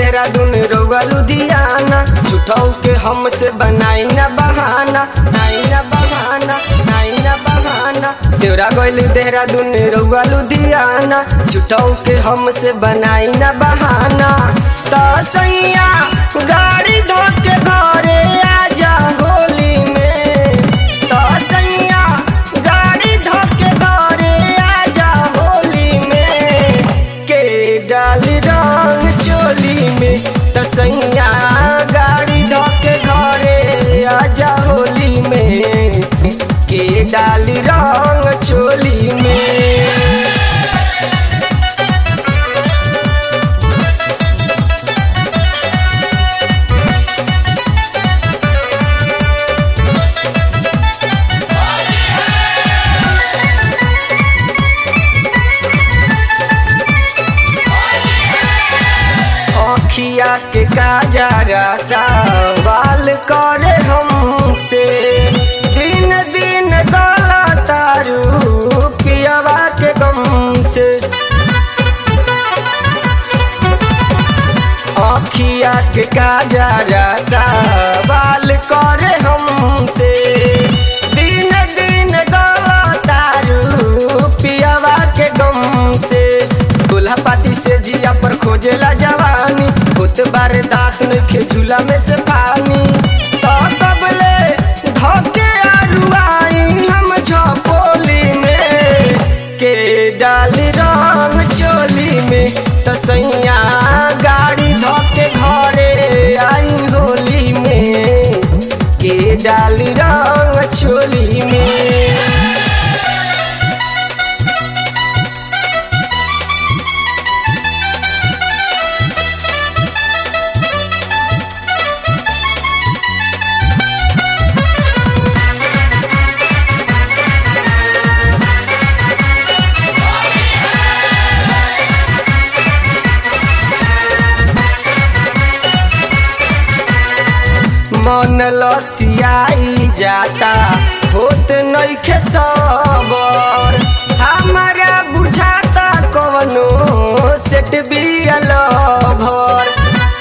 देहरादून रउआ लुधियाना झूठाऊ के हमसे बनाई ना बहाना नाई ना बहाना नाई ना बहाना देवरा गइल देहरादून रउआ लुधियाना झूठाऊ के हमसे बनाई ना बहाना त सैया गाड़ी धोके घरे आजा होली में त सैया गाड़ी धोके घरे आजा होली में के डाली रंग चोली में त सैया गाड़ी धोके घरे आजा होली में के डाली रंग चोली में अखिया के काजरा सवाल करे हमसे दिन दिन गला तारू पियावा के गम से अखिया के काजरा सवाल करे हमसे दिन दिन गला तारू पियावा के गम से दूल्हा पाती से जिया पर खोजेला जवानी होत बारे दास नइखे झूला में से पानी तो तबले धोके आरुआई हम झपोली में के डाली रंग चोली में तो सैया गाड़ी धोके घरे आई होली में के डाली रंग चोली में मन लसियाई जाता होत नइखे सबर हमारा बुझाता कवनो सेट बियल भर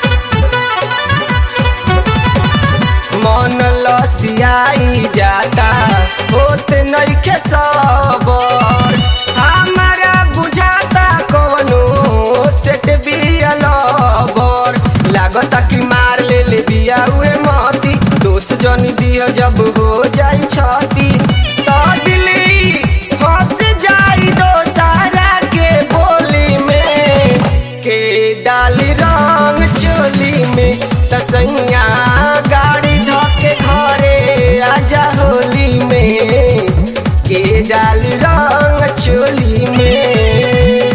मन लसियाई जाता होत नइखे सबर हमारा बुझाता कवनो सेट बियल भर लागता कि मार ले ले बिया उहे मती दोष जनी दिया जब हो जाई छती तो दिली फंस जाई दो सारा के बोली में के डाली रंग चोली में तसैया गाड़ी धोके घरे आजा होली में के डाली रंग चोली में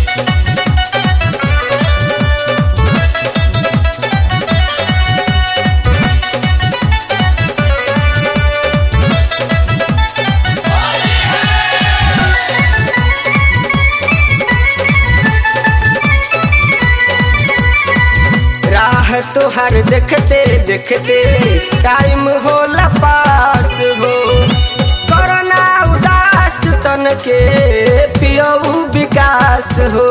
राह तोहर देखते देखते टाइम होला पास हो कोरोना उदास तन के पियऊ विकास हो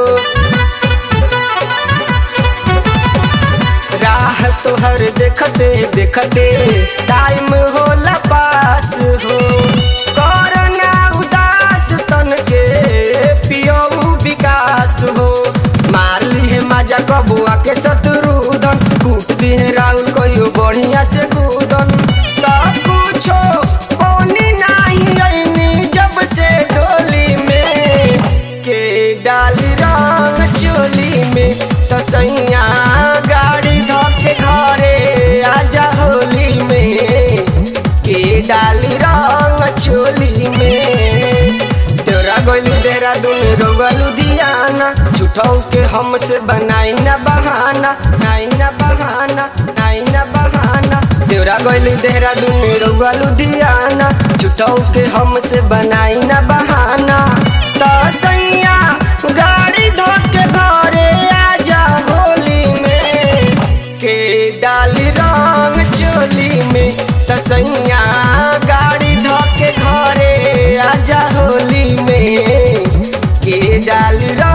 राह तोहर देखते देखते टाइम होला पास हो कोरोना उदास तन के पियऊ विकास हो मार ली है माजा कबुआ के शत्रुधन कूट दी है राहुल कहियो बढ़िया से कूदन तब पूछो कौनी नहीं ऐनी जब से डोली में के डाली रंग चोली में तो सैया गाड़ी धोके घरे आजा होली में के डाली रंग चोली में तेरा गइल देहरादून रउआ लुधियाना झूठाऊ के हमसे बनाई ना बहाना नाई ना बहाना नाई ना बहाना तेरा गइल देहरादून रउआ लुधियाना झूठाऊ के हमसे बनाई ना बहाना त सैया गाड़ी धोके घरे आजा होली में के डाली रंग चोली में त सैया गाड़ी धोके घरे आजा होली में के डाली